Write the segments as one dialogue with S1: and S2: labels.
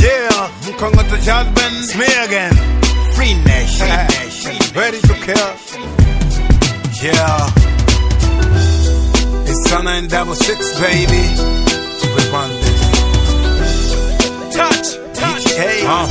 S1: Yeah, Mkongoto Jasmine, it's me again. Free Nation, ready to kill. Yeah, it's Sana and Double Six, baby. We run this. Touch, touch, hey. Uh.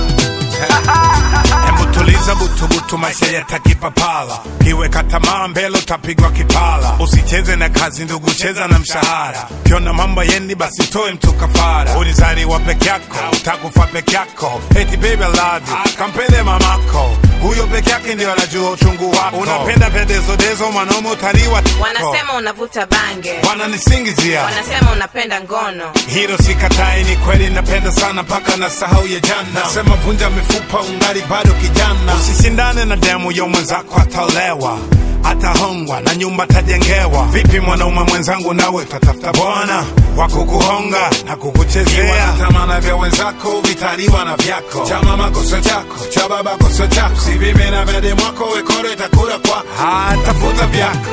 S1: Hebu tuliza butubutu, maisha yatakipapala. Kiweka tamaa mbele utapigwa kipala. Usicheze na kazi ndugu, cheza na mshahara. Ukiona mambo yendi, basi toe mtu kafara. Ulizaliwa peke yako, utakufa peke yako. Eti baby I love you, kampende mamako. Huyo peke yake ndio anajua uchungu wako. Unapenda vya dezodezo, mwanaume utaliwa tiko.
S2: Wanasema unavuta bange,
S1: wananisingizia
S2: wanasema unapenda ngono.
S1: hilo sikatai, ni kweli napenda sana mpaka na sahau ya jana. Nasema vunja mifupa, ungali bado kijana. Usishindane na demu yo mwenzako, ataolewa atahongwa na nyumba tajengewa. Vipi mwanaume mwenzangu, nawe tatafuta bwana wa kukuhonga na kukuchezea. Tamana vya wenzako vitaliwa na vyako, cha mama kosa chako, cha baba kosa chako. Si vime na vya demu wako, wekore takula kwa tafuta vyako.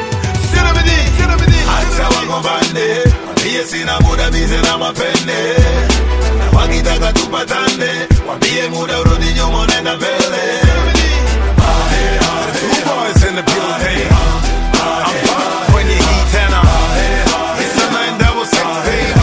S3: Acha wagombane, wambie sina muda bize na mapende, na wakitaka tupatane, wambie muda urudi nyuma nenda mbele.
S1: Two boys in the building. I'm back when you heat tena. It's a nine double six, baby.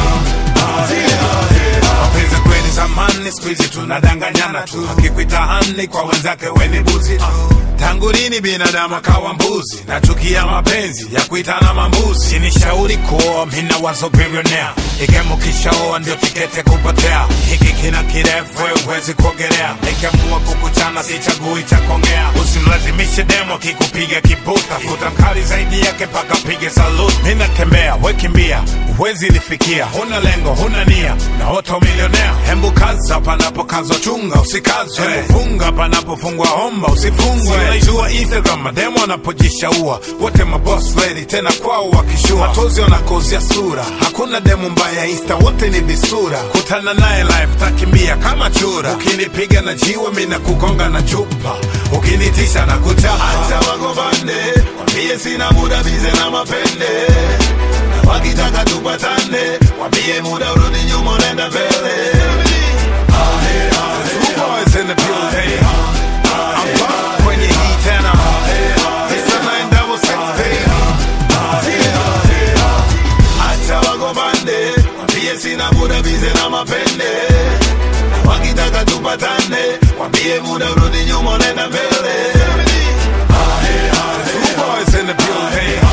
S1: Mapenzi kweli zamani, siku hizi tunadanganyana tu. Akikuita hani kwa wenzake weni buzi tu. Tangu lini binadamu akawa mbuzi? Nachukia mapenzi ya kuitana mambuzi. Sinishauri kuoa, mina wazo billionaire. Igemo kishaoa ndio tikete kupotea. Hiki kina kirefu, wewe huwezi kuogelea. Nikiamua kukuchana sichagui cha kongea. Usimlazimishe demo kikupiga kibuta. Futa mkali zaidi yake paka pige salute. Mimi natembea, we kimbia, huwezi nifikia. Huna lengo, huna nia, na oto milionea. Hembu kaza panapokazwa, chunga usikazwe. Hembu funga panapofungwa, omba usifungwe. Unaijua Instagram, mademo wanapojishaua. Wote maboss lady, tena kwao wakishua. Matozi wanakozia sura, hakuna demo mbaya Insta, wote ni visura. Kutana naye live, takimbia kama chura. Ukinipiga na jiwe, mimi nakugonga na chupa. Ukinitisha na kuchapa.
S3: Acha wagombane, wambie sina muda bize na mapende, na wakitaka tupatane, wambie muda urudi nyuma nenda mbele.
S1: Two boys in the building. I'm back when you heat tena. It's a nine double six, baby.
S3: Acha wagombane, wambie sina muda bize na mapende, na wakitaka tupatane, wambie muda urudi nyuma nenda mbele.
S1: Two boys in the building.